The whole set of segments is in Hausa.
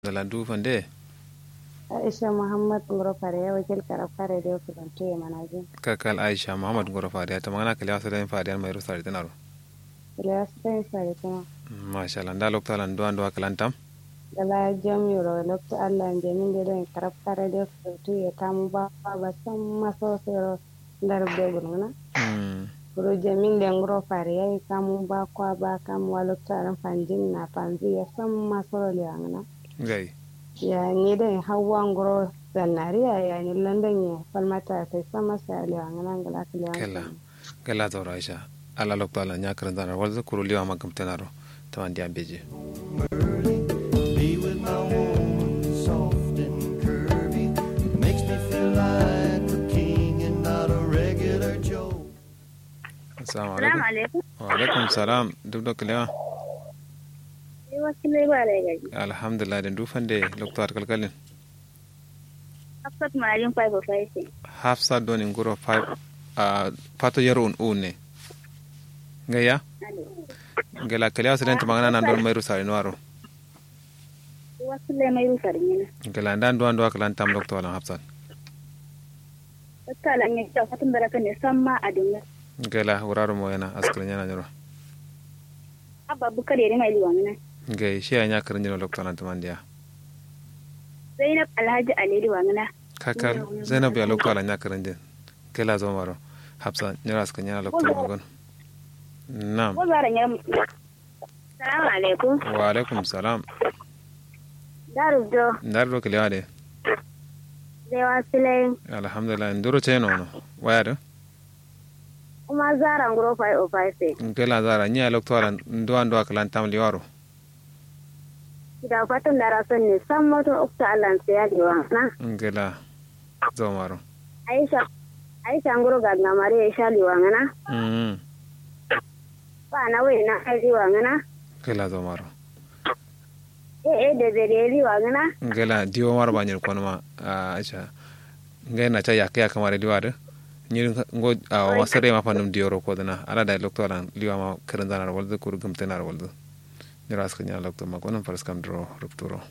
Zalandu fande Aisha Muhammad Ngoro Fare wakil karab kare da yau kudantu ya manaji. kakal Aisha Muhammad Goro Fadiya ta magana kalewa sada Fadiya mai rusa da tanaro Ila su ta yi sare kuma. masha Allah da lokta lan duwan duwa kalantam Dala jam yoro lokta Allah jamin da don karab kare da yau kudantu ya kamu ba ba san maso sero dar be gurguna. Guru jamin da Ngoro Fare ya yi kamu ba kwa ba kamu wa lokta ran fanjin na fanzi ya san maso liwangana. gai Ya ni da hawa Ngoro zannariya ya ni London ya falmata sai sama sa liwangana ngala kella liwangana. kella zaura Aisha ala lokta lan ya karan zanar walza kuru liwa magam tanaro ta wandi beje Be with my woman, soft and curvy. Makes me feel like a king and not a regular Joe. assalamu Salamu alaikum alaikum. wa alaikum salam duk da kalewa Ni wasu ne ba da gaji. alhamdulillah da du fande lokta kalkalin Hafsat Marin 505. hafsa doni ngoro 5 a pato yaro un une gaya gela kalewa sada ta magana nan don mai rusa da nuwaro Wasu ne mai rusar yana. gela ndan duwan duwa kalantam lokta lan hafsa Wata lan ya kyau fatan baraka ne san ma a duniya. gela wuraro mo yana askrin yana nyoro Abba bukar yare mai liwan nan. gai shi ya nya karin jino lokta lan tamandiya Zainab Alhaji Ali liwan nan. kakal zainab ya lokta lan nya karin jin gela zo maro hafsa nyara askrin yana lokta lan gon nam Ko zaran ya Salamu alaikum. wa alaikum salam Daru do ndar do kalewa de zai wasu lai alhamdulillah nduro cheno no waya do kuma zaran guro 505. gela zara nya lokta lan duwan duwa kalantam liwaro Da fatan da rason ne san moto ukta Allah sai ya liwan nan. gela zo maro Aisha Aisha nguro ga na mare ya sha liwan nan. mm Ba na wai na ai liwan nan. gela zo maro Eh eh da zare liwan nan. ngela diwo maro ba nyir kono ma a aisha ngai na cha yakya kamare liwade nyir ngo a wasare ma panum dioro ko dana ala da lokto lan liwa ma karan zanar walde kur gum tenar walde ni ras kanya lokto ma kono faras kam dro rupturo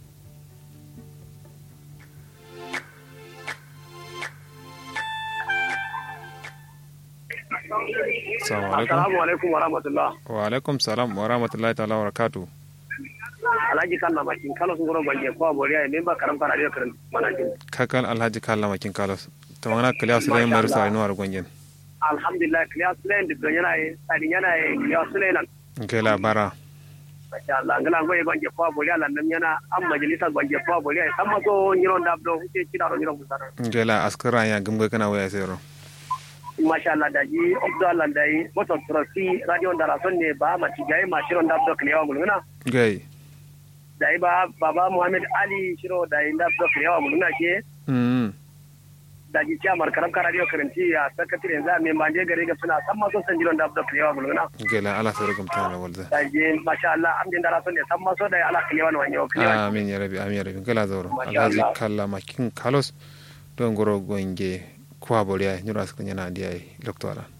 Assalamu alaikum. Assalamu alaikum wa rahmatullah. Wa alaikum salam wa rahmatullahi ta'ala wa barakatuh. Alhaji kan na bakin kalo sun goro bange ko aboriya ne ba karam kana da karin manajin. Kakal Alhaji Kalla Makin Kalos. Ta magana kaliya su dai maru sa inuwar gwangen. Alhamdulillah kliya sulain da yana yi tsadin yana yi kliya sulain nan. Kai labara. Masha Allah ngala ngoye bange ko aboriya lan nan yana an majalisa bange ko aboriya san ma so nyiron da do ke kida ro nyiron musara. Gela askara ya gumbe kana waya sayro. Masha Allah da ji Abdul Allah da yi motor trustee radio da rason ne ba ma tigaye ma shiron da do kliya muluna. Gai. Da yi ba baba Muhammad Ali shiro da yi da do kliya muluna ke Mm. da ji ciyamar karam kara radio karanti a sakatare yanzu a mai manje gare ga suna san ma so san jiron da do kliya muluna. Gela ala sayro gum tana walda. daje masha Allah am din dara son ne san maso da ala kile wani wani kile wani Amin ya rabi amin ya rabi gela zauro. Masha Alhaji Allah. Kalla Makin Kalos don goro gwange kwa boriya nyura askara yana diya lokto ala.